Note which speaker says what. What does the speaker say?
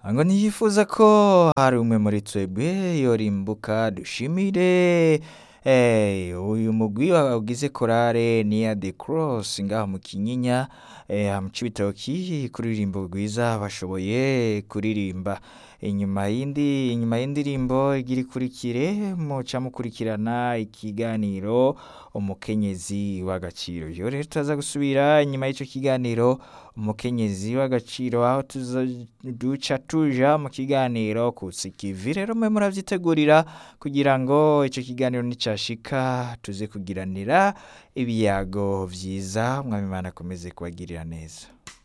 Speaker 1: ngo ntiyifuza ko hari umwe muri twebwe yorimbuka dushimire Eh, uyu mugwi wagize korale ni ya The Cross ngaha mu Kinyinya eh, mu Cibitoki kuririmbo rwiza bashoboye kuririmba inyuma y'indi inyuma y'indirimbo igira ikurikire muca mukurikirana ikiganiro umukenyezi w'agaciro iyo rero turaza gusubira inyuma y'ico kiganiro umukenyezi w'agaciro aho tuza duca tuja mu kiganiro kusikivi rero mwe muravyitegurira kugira ngo ico kiganiro nicashika tuze kugiranira ibiyago vyiza mwami Imana akomeze kubagirira neza